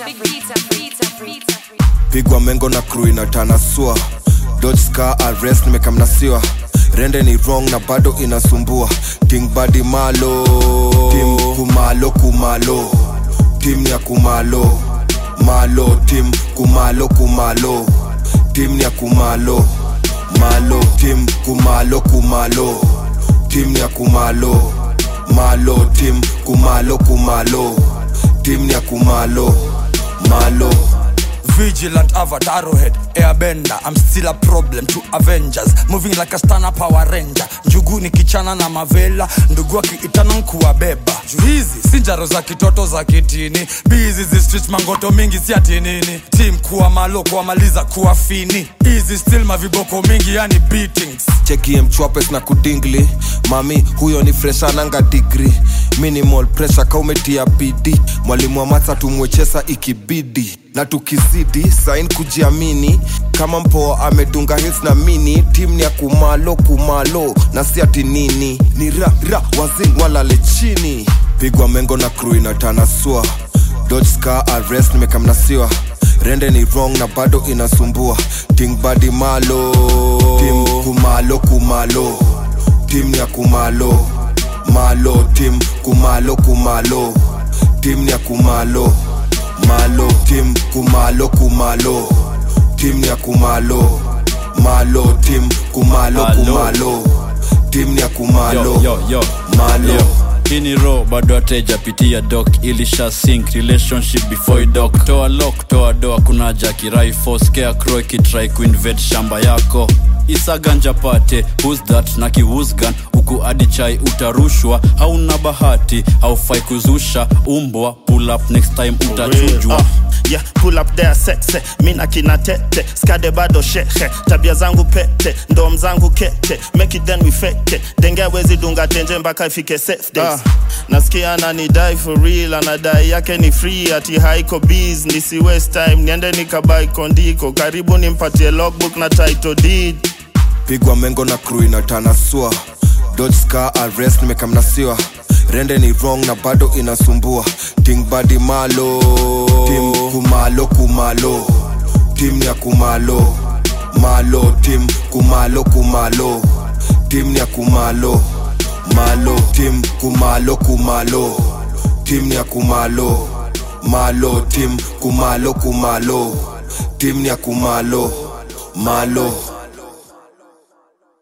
pigwa mengo na crew inatanasua dodge scar arrest nimekamnasiwa rende ni wrong na bado inasumbua ting badi malo tim kumalo kumalo tim ya kumalo malo tim kumalo kumalo tim ya kumalo malo tim kumalo kumalo tim ya kumalo malo tim kumalo kumalo tim ya kumalo malo Vigilant avatar head, airbender I'm still a problem to Avengers Moving like a stana power ranger Njugu ni kichana na mavela Ndugu akiitana nkuwabeba Juu hizi si njaro za kitoto za kitini Bizi zi street mangoto mingi si ati nini Team kuwa malo kuwamaliza kuwa fini Easy still maviboko mingi yani beatings chekie mchwapes na kudingli mami huyo ni freshananga digri minimal pressure kaumetia bidi mwalimu wa matsa tumwechesa ikibidi na tukizidi sain kujiamini kama mpoa amedunga hits na mini tim ni ya kumalo kumalo na si ati nini ni ra ra wazing walale chini pigwa mengo na crew inatanasua dodge scar arrest nimekamnasiwa rende ni wrong na bado inasumbua ting badi malo tim kumalo kumalo tim ya kumalo malo tim kumalo kumalo tim ya kumalo malo tim kumalo kumalo tim ya kumalo malo tim kumalo Malo. kumalo tim ya kumalo yo, yo, yo. malo Yo. hii ni ro bado atejapitia dok ilisha sink relationship before you dock toa lock toa doa kuna jakirai scarecrow ikitrai kuinvade shamba yako isaganja pate who's that na kiwusgan huku adi chai utarushwa hauna bahati haufai kuzusha umbwa pull up next time utachujwa Uh, yeah, pull up there sexe mina kina tete skade bado shehe tabia zangu pete ndom zangu kete make it then we fake it. denge wezi dunga tenje mpaka ifike safe days nasikia ananidai for real anadai yake ni free ati haiko bees nisi waste time niende nikabai kondiko karibu nimpatie logbook na title deed pigwa mengo na crew inatanasua dodge scar arrest nimekamnasiwa rende ni wrong na bado inasumbua ting badi malo tim kumalo kumalo tim ya kumalo malo tim kumalo kumalo tim ya kumalo malo tim kumalo kumalo tim ya kumalo malo tim kumalo kumalo tim ya kumalo malo